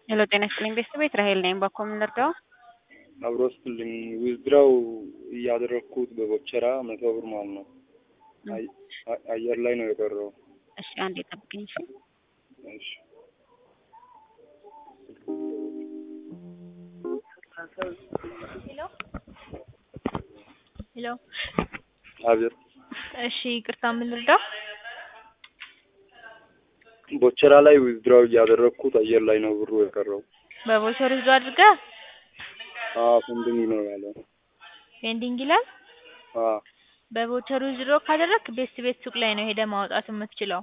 ሄሎ ጤና ይስጥልኝ ቤተሰቤት ራሄል ነኝ። ባኮ የምንረዳው አብሮ ስትልኝ ዊዝድራው እያደረግኩት በቦቸራ መቶ ብር ማለት ነው። አይ- አ- አየር ላይ ነው የቀረው። እሺ አንዴ ጠብቅኝ። እሺ እሺ ሄሎ አቤት። እሺ ይቅርታ የምንረዳው ቦቸራ ላይ ዊዝድራው እያደረግኩት አየር ላይ ነው ብሩ የቀረው። በቮቸር ይዞ አድርገህ አዎ ፔንዲንግ ነው ያለው። ፔንዲንግ ይላል። አዎ በቮቸር ዊዝድሮ ካደረግክ ቤስት ቤት ሱቅ ላይ ነው ሄደህ ማውጣት የምትችለው።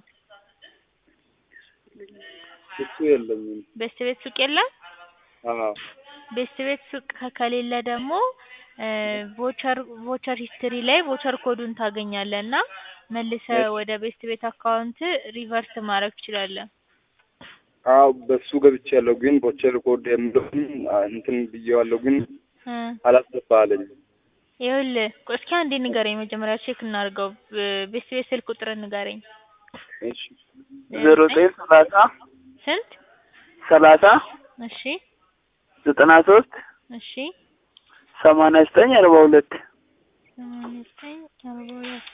እሱ የለኝም። ቤስት ቤት ሱቅ የለም። አዎ ቤስት ቤት ሱቅ ከ- ከሌለ ደግሞ ቮቸር ቮቸር ሂስትሪ ላይ ቮቸር ኮዱን ታገኛለህ እና መልሰህ ወደ ቤስት ቤት አካውንት ሪቨርስ ማድረግ ትችላለህ። አዎ በሱ ገብቼ ያለው ግን ቦቸር ኮድ የምለውን እንትን ብዬዋለሁ ግን እ አላስገባ አለኝ። ይኸውልህ ቆይ እስኪ አንዴ ንገረኝ መጀመሪያ ቼክ እናድርገው። ብ- ቤስት ቤት ስልክ ቁጥር ንገረኝ። እሺ ዜሮ ዘጠኝ ሰላሳ ስንት? ሰላሳ እሺ ዘጠና ሶስት እሺ ሰማንያ ዘጠኝ አርባ ሁለት ሰማንያ ዘጠኝ አርባ ሁለት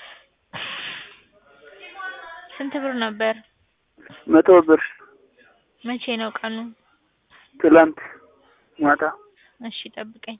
ስንት ብር ነበር? መቶ ብር መቼ ነው ቀኑ? ትላንት ማታ እሺ ጠብቀኝ።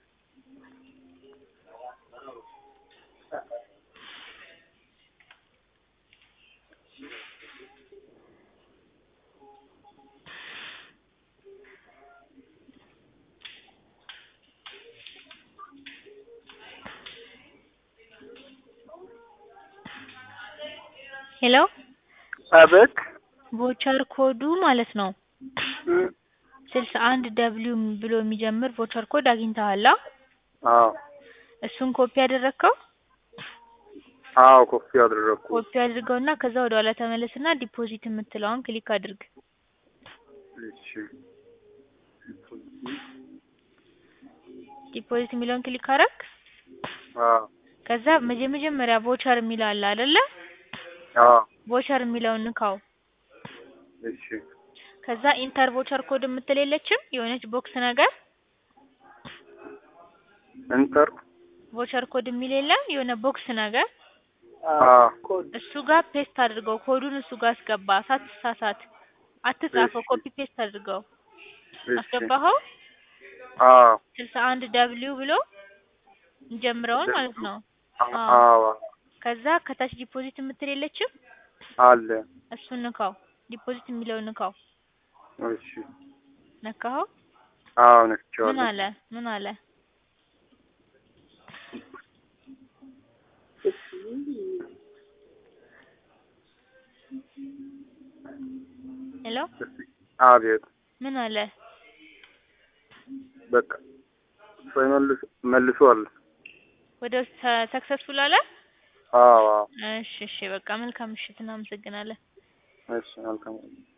ሄሎ አቤት ቮቸር ኮዱ ማለት ነው እ ስልሳ አንድ ደብሊው ብሎ የሚጀምር ቮቸር ኮድ አግኝተሃል? አ? አዎ እሱን ኮፒ ያደረግከው አዎ ኮፊ አደረግኩት። ኮፒ አድርገውና ከዛ ወደ ኋላ ተመለስና ዲፖዚት የምትለውን ክሊክ አድርግ። እሺ ዲፖዚት የሚለውን ክሊክ አደረግ። አዎ ከዛ መጀ- መጀመሪያ ቮቸር የሚለው አለ አይደለ? አዎ ቮቸር የሚለውን ንካው። እሺ ከዛ ኢንተር ቮቸር ኮድ የምትል የለችም የሆነች ቦክስ ነገር ኢንተር ቮቸር ኮድ የሚል የለም የሆነ ቦክስ ነገር አዎ እሱ ጋር ፔስት አድርገው ኮዱን እሱ ጋር አስገባ። ሳትሳሳት አትጻፈው፣ እሺ። ኮፒ ፔስት አድርገው። እሺ አስገባኸው? አዎ ስልሳ አንድ ደብሊው ብሎ ጀምረውን ማለት ነው። አዎ ከዛ ከታች ዲፖዚት የምትል የለችም አለ እሱን ንካው። ዲፖዚት የሚለውን ንካው። እሺ ነካኸው? አዎ ምን ነክቼዋለሁ። አለ? ምን አለ? ሄሎ አቤት ምን አለ? በቃ መልስ መልሷል። ወደ ሰክሰስፉል አለ? አዎ አዎ እሺ እሺ በቃ መልካም ምሽት፣ እናመሰግናለን። እሺ መልካም